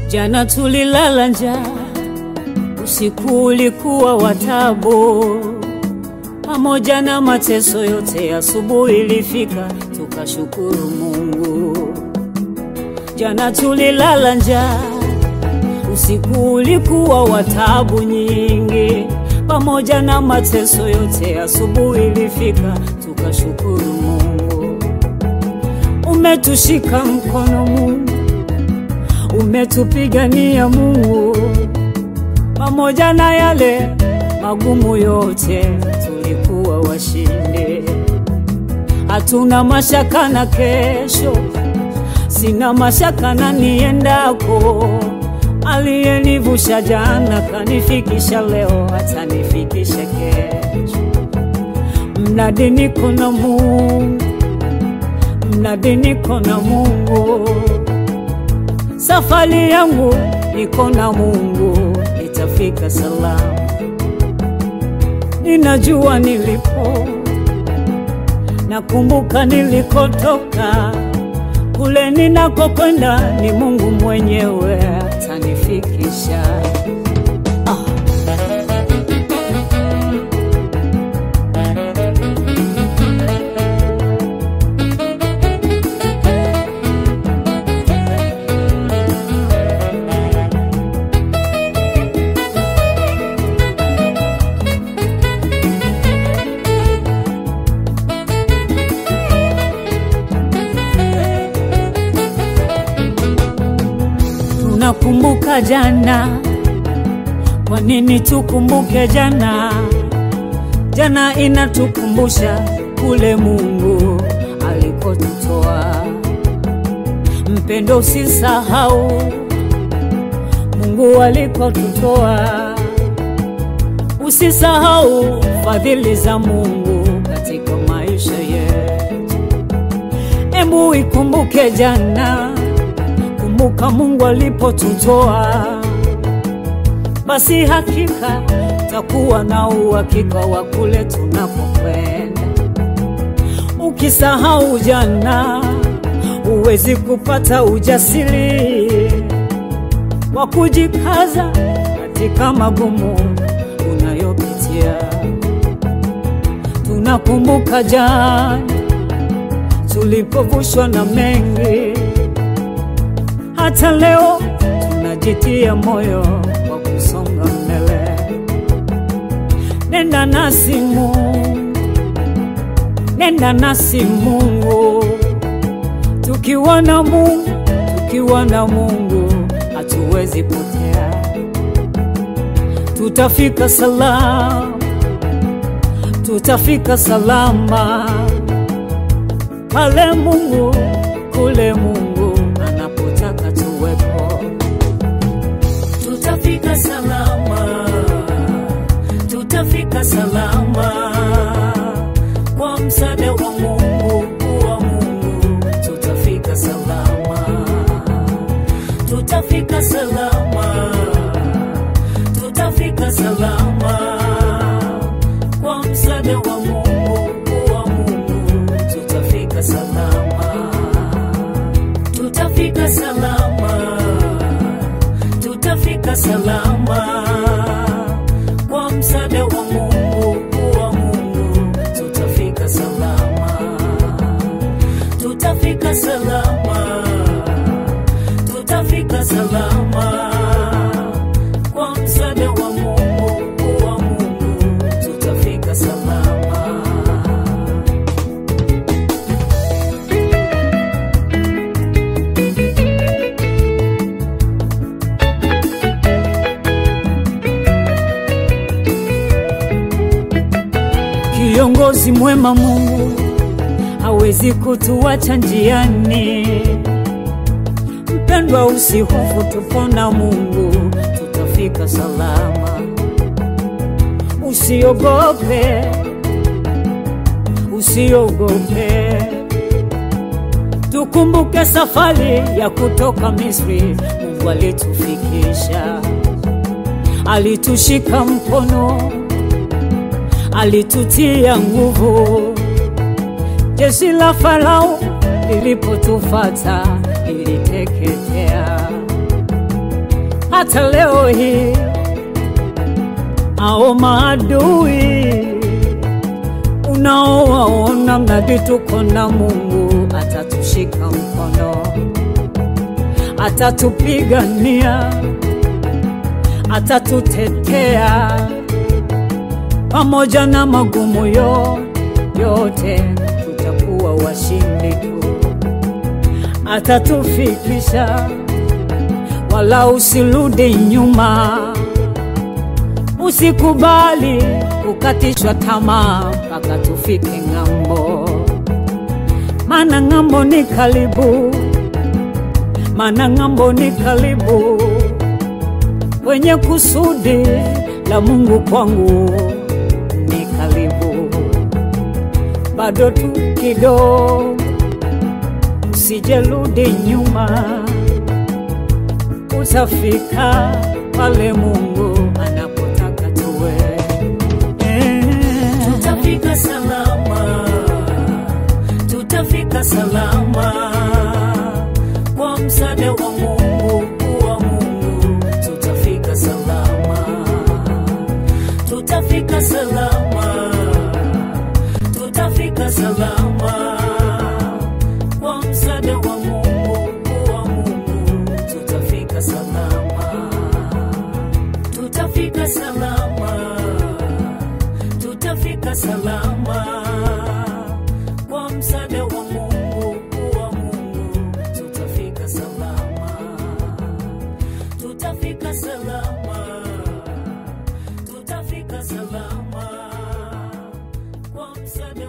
Jana tulilala njaa, usiku ulikuwa wa taabu, pamoja na mateso yote, asubuhi ilifika tukashukuru Mungu. Jana tulilala njaa, usiku ulikuwa wa taabu nyingi, pamoja na mateso yote, asubuhi ilifika tukashukuru Mungu. Umetushika mkono Mungu, umetupigania Mungu, pamoja na yale magumu yote, tulikuwa washindi. Hatuna mashaka na kesho, sina mashaka na niendako. Aliyenivusha jana kanifikisha leo, atanifikisha kesho. Mnadi niko na Mungu, mnadi niko na Mungu safari yangu niko na Mungu, itafika salama. Ninajua nilipo, nakumbuka nilikotoka, kule ninakokwenda ni Mungu mwenyewe atanifikisha. Ah. Tunakumbuka jana, kwa nini tukumbuke jana? Jana inatukumbusha kule Mungu alikotutoa. Mpendo, usisahau Mungu alikotutoa, usisahau fadhili za Mungu katika maisha yetu. Embu ikumbuke jana kumbuka Mungu alipotutoa, basi hakika takuwa na uhakika wa kule tunapokwenda. Ukisahau jana, huwezi kupata ujasiri wa kujikaza katika magumu unayopitia. Tunakumbuka jana tulipovushwa na mengi hata leo tunajitia moyo wa kusonga mbele. Nenda nasi Mungu, nenda nasi Mungu, tukiwa na Mungu, tukiwa na Mungu hatuwezi potea, tutafika salama, tutafika salama pale Mungu, kule Mungu anapotaka tuwepo, tutafika salama, tutafika salama kwa msaada wa Mungu, wa Mungu tutafika salama, tutafika salama, tutafika salama kwa msaada wa Mungu, wa Mungu tutafika salama tutafika salama, tutafika salama kwa msaada wa Mungu, wa Mungu tutafika salama, tutafika salama, tutafika salama kwa msaada wa Mungu, wa Mungu tutafika salama. Kiongozi mwema Mungu hawezi kutuacha njiani. Mpendwa, usihofu, tupo na Mungu, tutafika salama. Usiogope, usiogope, tukumbuke safari ya kutoka Misri. Mungu alitufikisha, alitushika mkono alitutia nguvu. Jeshi la Farao lilipotufata liliteketea. hata leo hii ao maadui unaowaona mradi tuko na Mungu atatushika mkono, atatupigania, atatutetea pamoja na magumu yo yote, tutakuwa washindi tu, atatufikisha wala usirudi nyuma, usikubali kukatishwa tamaa mpaka tufike ng'ambo, maana ng'ambo ni karibu, maana ng'ambo ni karibu, kwenye kusudi la Mungu kwangu ni karibu, bado tu kidogo, usijerudi nyuma utafika pale Mungu anapotaka tuwe. Eh, tutafika salama, tutafika salama kwa msaada wa Mungu, wa Mungu tutafika salama, tutafika salama, tutafika salama kwa msaada wa Mungu, wa Mungu tutafika salama, tutafika salama tutafika salama kwa msaada wa Mungu, wa Mungu tutafika salama, tutafika salama, tutafika salama kwa msaada